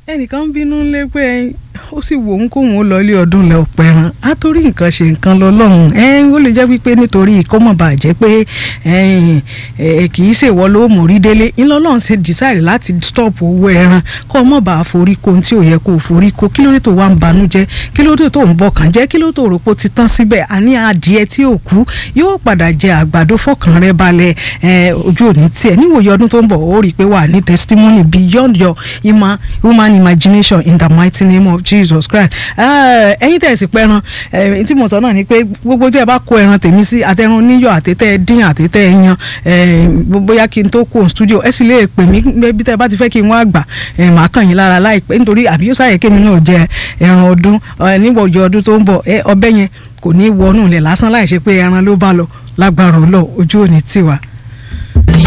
ẹnìkan ń bínú lé pé ó sì wò ń kóhun ó lọ ilé ọdún lẹ ọpẹ ẹran á torí nǹkan ṣe nǹkan lọ lọ́hùn ẹ ó lè jẹ́ wípé nítorí ìkọ́mọ̀bà jẹ́ pé kì í ṣèwọ ló mórí délé ńlọ́lọ́run ṣe decide láti stop owó ẹran kọ́ ọmọ bá forí ko tí ò yẹ kó forí ko kí ló dé tó wá ń banújẹ́ kí ló dé tó ń bọkàn jẹ́ kí ló tó rò pé ó ti tán síbẹ̀ àní adìẹ tí ò kú yóò padà jẹ àgbàdo fọkàn rẹ balẹ̀ ojú òní tiẹ̀ níwòye ọdún tó ń bọ̀ ó rí i pé wà ní testimony beyond your human human imagination in the mighty name of Jesus Christ ẹ̀yin tẹ̀ sí pẹ́ran tí mo sọ náà ni pé gbogbo tí ẹ bá kó ẹran tèmi sí àtẹrun níyọ̀ àtẹtẹ dín àtẹtẹ yan bóyá kí n tó kó studio ẹ sì lè pè mí bí tẹ bá ti fẹ́ kí n wá gbà màá kàn yín lára láìpẹ́ nítorí àbí yóò sáyẹ kémi náà jẹ ẹran ọdún níwọ̀jọ ọdún tó ń bọ̀ ọbẹ̀ yẹn kò ní wọnú ilẹ̀ lásán láì ṣe pé ẹran ló bá lọ lágbára ọlọ́ ojú òní tiwa.